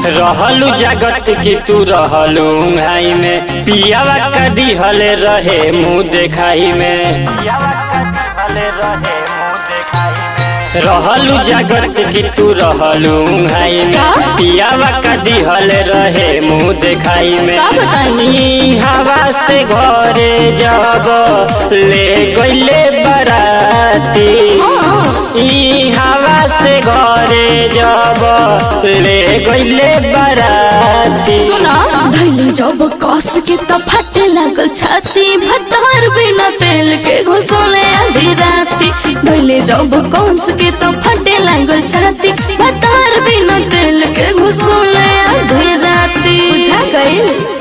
रहलू जगत की तू रहलू घाई में पियावा का दिहल रहे मुँह देखाई में रहलू जगत की तू रहलू घाई में का? पियावा का दिहल रहे मुँह देखाई में का बताई? ई हवा से घरे जब ले गईले बराती हाँ। ई हवा से घरे जब ले गईले बराती सुना धैले जब कस के तो फटे लागल छाती भतार बिना तेल के घुसोले आधी राती धैले जब कस के तो फटे लागल छाती भतार बिना तेल के घुसोले आधी राती बुझा गई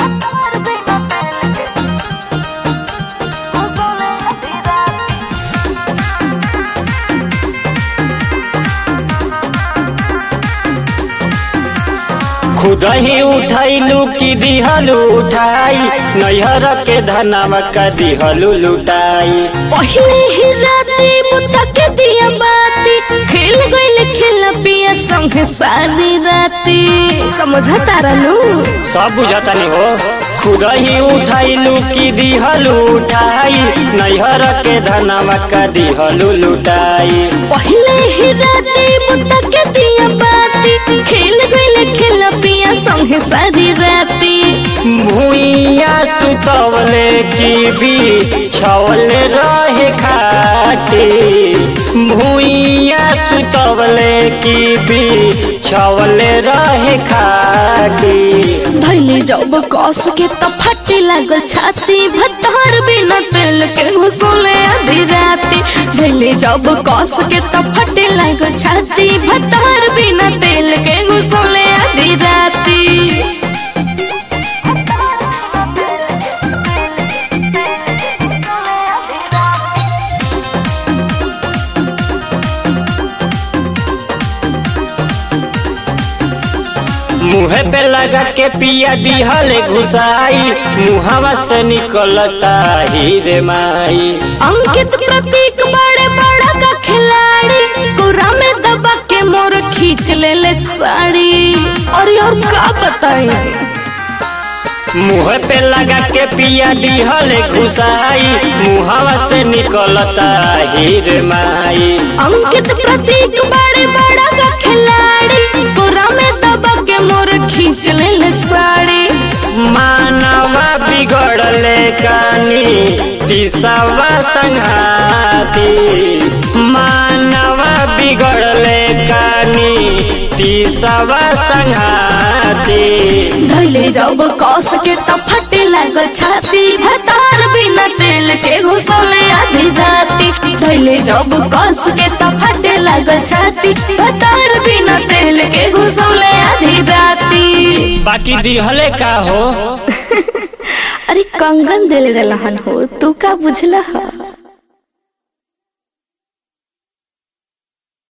खुद ही उठैलू की दिहलू उठाई नैहर के धनवा का दिहलू लुटाई पहले ही राती बुता के दिया बाती खेल गइल खेला पिया संग सारी राती समझा तारा नु सब बुझता नहीं हो खुद ही उठैलू की दिहलू उठाई नैहर के धनवा का दिहलू लुटाई पहले ही राती बुता के दिया बाती खेल गइल खेला पिया संग सारी राती भूइया सुतवले की भी छवले रहे खाटी भूइया सुतवले की भी छवले रहे खाटी धैले जब कस के तो फटे लागल छाती भतार बिना तेल के घुसोले आधी राती धैले जब कस के तो फटे लागल छाती भतार बिना तेल के घुसोले आधी राती मुँह पे लगा के पिया दिहल घुसाई मुहवा से निकलता ही रे माई अंकित प्रतीक बड़े बड़ा का खिलाड़ी कोरा में दबा के मोर खींच ले ले साड़ी और और का बताई मुँह पे लगा के पिया दिहल घुसाई मुहवा से निकलता ही रे माई अंकित प्रतीक बड़े बड़ा का खिलाड़ी कोरा में दबा के मोर खींच ले ले साड़ी मानवा बिगड़ले कानी दिशवा संघाती मानवा बिगड़ले कानी दिशवा संघाती धैले जब कस के तो फटे लागल छाती भतार बिना तेल के घुसोले आधी राती धैले जब कस के तो फटे लागल छाती भतार बिना तेल के घुसोले आधी राती बाकी दिहले का हो अरे कंगन दिल रहन हो तू का बुझला